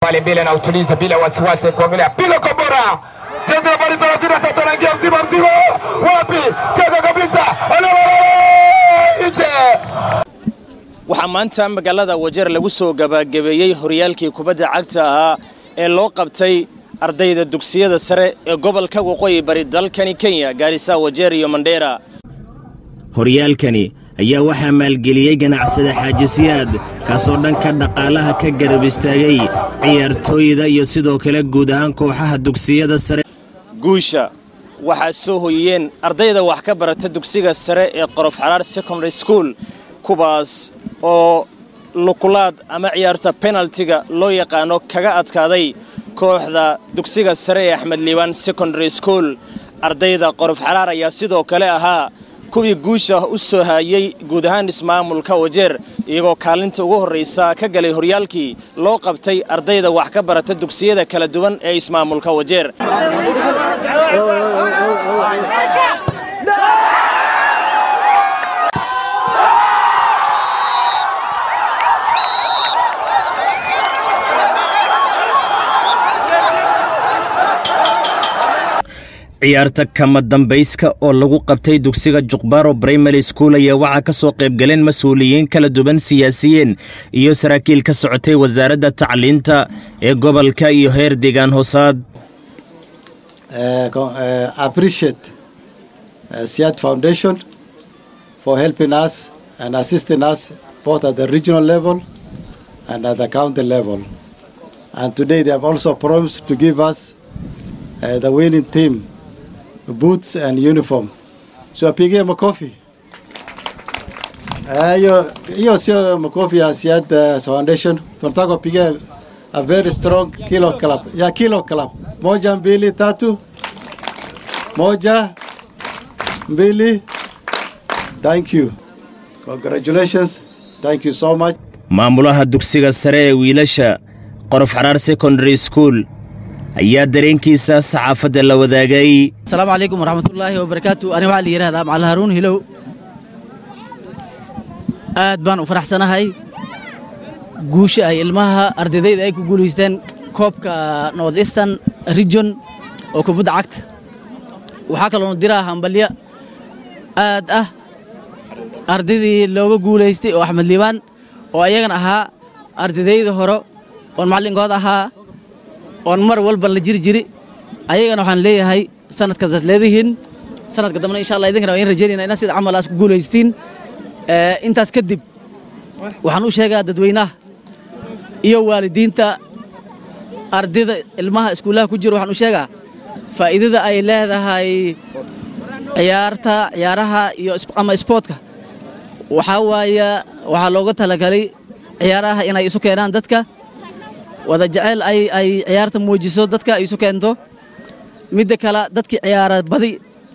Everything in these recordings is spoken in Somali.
pale mbele na utuliza bila wasiwasi kuangalia piga kombora cheza nambari 33 anaingia mzima mzima wapi cheza kabisa nje waxaa maanta magaalada wajeer lagu soo gabagabeeyey horyaalkii kubadda cagta ahaa ee loo qabtay ardayda dugsiyada sare ee gobolka waqooyi bari dalkani kenya gaarisa wajeer iyo mandheera horyaalkani ayaa waxaa maalgeliyey ganacsada xaajisiyaad kaasoo dhanka dhaqaalaha ka garab istaagay ciyaartooyda iyo sidoo kale guud ahaan kooxaha dugsiyada sare guusha waxaa soo hoyiyeen ardayda wax ka barata dugsiga sare ee qorof xaraar secondary school kuwaas oo lukulaad ama ciyaarta penaltiga loo yaqaano kaga adkaaday kooxda dugsiga sare ee axmed liibaan secondary school ardayda qorof xaraar ayaa sidoo kale ahaa kuwii guusha u soo haayey guud ahaan ismaamulka wajeer iyagoo kaalinta ugu horraysa ka galay horyaalkii loo qabtay ardayda wax ka barata dugsiyada kala duwan ee ismaamulka wajeer ciyaarta kama dambayska oo lagu qabtay dugsiga juqbaro brimary school ayaa waxaa ka soo qaybgaleen mas-uuliyiin kala duwan siyaasiyiin iyo saraakiil ka socotay wasaaradda tacliinta ee gobolka iyo heer deegaan hoosaad uh, co- uh, appreciate uh, Siad Foundation for helping us and assisting us both at the regional level and at the county level. And today they have also promised to give us uh, the winning team boots and uniform. So apigie makofi. Eh, Hiyo hiyo sio makofi ya Siad uh, Foundation. Tunataka kupigia a very strong kilo club. Ya kilo club. Moja, mbili, tatu. Moja, mbili. Thank you. Congratulations. Thank you so much. maamulaha dugsiga sare ee wiilasha qorof xaraar secondary school ayaa dareenkiisa saxaafadda la wadaagay asalaamu calaykum waraxmatullaahi wabarakaatu ani waxaa la yidhahdaa macali haruun hilow aad baan u faraxsanahay guusha ay ilmaha ardaydayda ay ku guulaysteen koobka north eastern region oo kubadda cagta waxaa kaloona diraa hambalya aad ah ardaydii looga guulaystay oo axmed liibaan oo ayagana ahaa ardaydayda hore oon macallinkooda ahaa oon mar walba la jiri jiri ayagana waxaan leeyahay sanadkaasaad leedihiin sanadka dambena insha allah idinkana waan idin rajaynayna inaad sida camal aas ku guulaystiin Ee, intaas kadib waxaan u sheegaa dadweynaha iyo waalidiinta ardayda ilmaha iskuullaha ku jira waxaan u sheegaa faa'iidada ay leedahay ciyaarta ciyaaraha iyo is- ama isboortka waxaa waaye waxaa looga talagalay ciyaaraha inay isu keenaan dadka wada jecel ay ay ciyaarta muujiso dadka ay isu keento midda kale dadkii ciyaara badi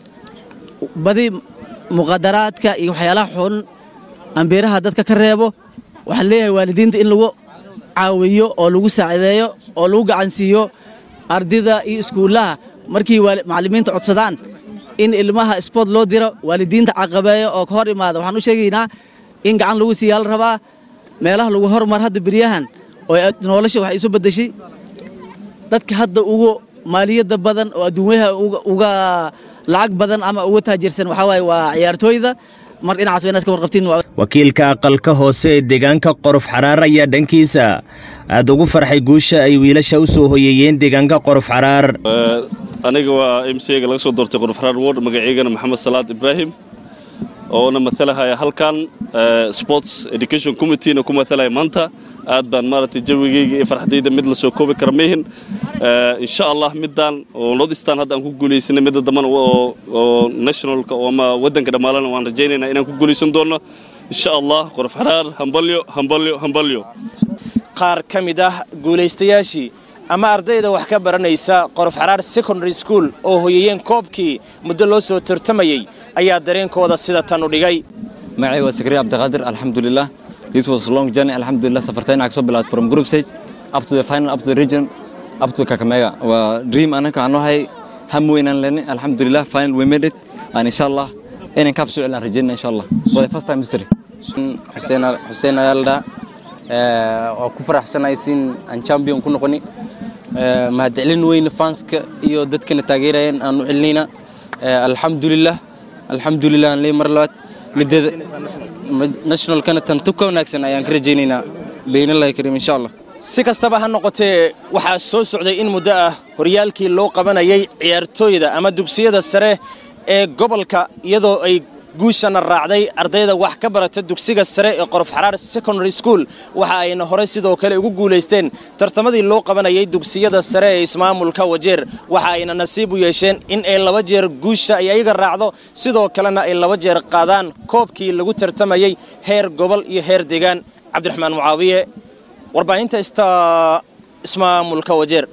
badi muqadaraadka iyo waxyaalaha xun ambeeraha dadka ka reebo waxaan leeyahay waalidiinta in lagu caawiyo oo lagu saacideeyo oo lagu gacansiiyo ardayda iyo iskuullaha markii waali- macallimiinta codsadaan in ilmaha sport loo diro waalidiinta caqabeeyo oo ka hor imaada waxaan u sheegaynaa in gacan lagu siiyaa la rabaa meelaha lagu hormar hadda beryahan oo ay nolosha waxay isu beddeshay dadka hadda ugu maaliyadda badan oo adduunyaha uga- uga lacag badan ama uga taajirsan waxaa waaye waa ciyaartooyda mar dhinacaas waa inaad ka warqabtiin waa wakiilka aqalka hoose ee deegaanka qorof xaraar ayaa dhankiisa aad ugu farxay guusha ay wiilasha u soo hoyeeyeen deegaanka qorof xaraar aniga waa m c ga laga soo doortay qorof xaraar ward magaceygana maxamed salaad ibraahim oona matalahaya halkan eh, sports education committeena ku matalaya maanta aad baan maaragtay jawigayga iyo farxadayda mid la soo koobi kara mehin insha allah midaan oo northeastern hadda aan ku guulaysanay midda dambana oo oo nationalka oo ama waddanka dhammaalana waan rajaynaynaa inaan ku guulaysan doono insha allah qorof xaraar hambalyo hambalyo hambalyo qaar ka mid ah guulaystayaashii ama ardayda wax ka baranaysa qorof xaraar secondary school oo hoyeeyeen koobkii muddo loo soo tartamayey ayaa dareenkooda sida tan u dhigay magacayga waa sakriya cabdiqaadir alxamdulilah this was a long journey alxamdulilah safartayna kasoo bilaad from group stage up to the final up to the region up to kakamega waa dream anaka aan nohay ham weynaan leni alxamdulilah final we made it and insha allah inaan kaab soo celinaan rajeynaa insha allah for the first time history xuseen xuseen ayaa la dhaha waa ku faraxsanahay siin aan champion ku noqoni mahadcelin weyne fanska iyo dadkana taageerayeen aan u celinayna alxamdulilah alxamdulilah aan leey mar labaad midada nationalkana tan tu ka wanaagsan ayaan ka rajaynaynaa beynallahi kariim insha allah si kastaba ha noqotee waxaa soo socday in muddo ah horyaalkii loo qabanayay ciyaartooyda ama dugsiyada sare ee gobolka iyadoo ay guushana raacday ardayda wax ka barata dugsiga sare ee qorof xaraar secondary school waxa ayna horey sidoo kale ugu guulaysteen tartamadii loo qabanayay dugsiyada sare ee ismaamulka wajeer waxa ayna nasiib u yeesheen in ay laba jeer guusha ay ayaga raacdo sidoo kalena ay laba jeer qaadaan koobkii lagu tartamayey heer gobol iyo heer deegaan cabdiraxmaan mucaawiye warbaahinta ista ismaamulka wajeer